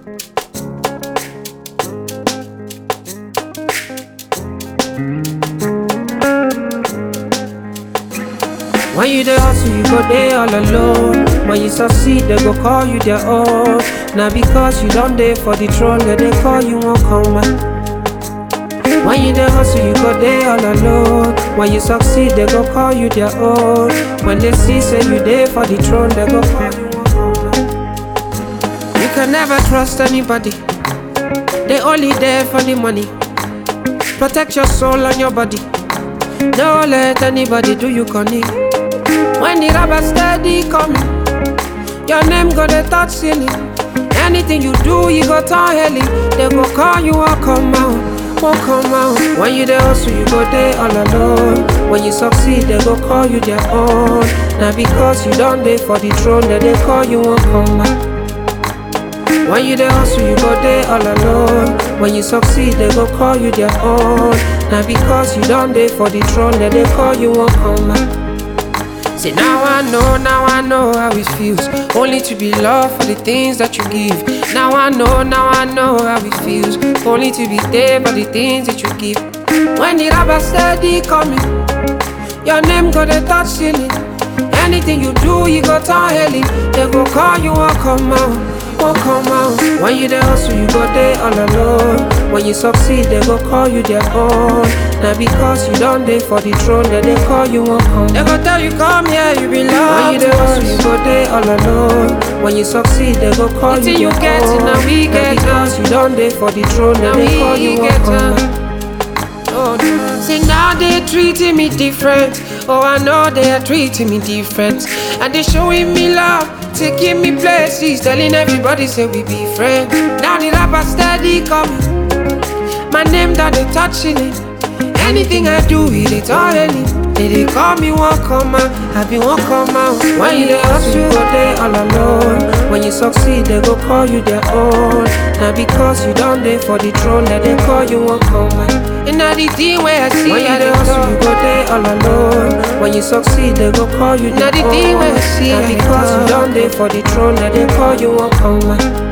When you dey hustle, you go dey all alone. When you succeed, they go call you their own. Now because you don't dey for the throne, they dey call you won't come back. When you dey hustle, you go dey all alone. When you succeed, they go call you their own. When they see say you dey for the throne, they go call you won't come back. You can never trust anybody. They only there for the money. Protect your soul and your body. Don't let anybody do you corny. When the rubber steady coming, your name go dey touch ceiling. Anything you do, you go turn heli. They go call you, won't come out, won't come out. When you dey hustle, you go dey all alone. When you succeed, they go call you their own. Now because you don't dey for the throne, they dey call you, won't come out. When you dey hustle, you go dey all alone. When you succeed, they go call you their own. Now because you don't dey for the throne, they dey call you won't come back. See now I know, now I know how it feels. Only to be loved for the things that you give. Now I know, now I know how it feels. Only to be there for the things that you give. When the rubber steady coming, your name go dey touch ceiling. Anything you do, you go turn heli. They go call you, won't come out, won't come out. When you dey hustle, you go dey all alone. When you succeed, they go call you their own. Now because you don't dey for the throne, they dey call you, won't come. They go tell you come here, you belong. When you dey hustle, you go dey all alone. When you succeed, they go call Until you you their get it, own. now we get because you don't dey for the throne, they Now dey call you, we won't get come. it. Oh, no. See now they treating me different. Oh, I know they are treating me different. And they showing me love, taking me places, telling everybody say we be friends. Now the rapper steady coming. My name that they touching it. Anything I do, it is all any. They dey call me one come out, I be one come out. When you dey hustle, you go dey all alone. When you succeed, they go call you their own. Now because you don't dey for the throne, they dey call you one come out. And now the thing where I see, When you I dey dey hustle, you go dey all alone. When you succeed, they go call you Now their the thing own. where I see, Now I dey because you talk. don't dey for the throne, they dey call you one come out.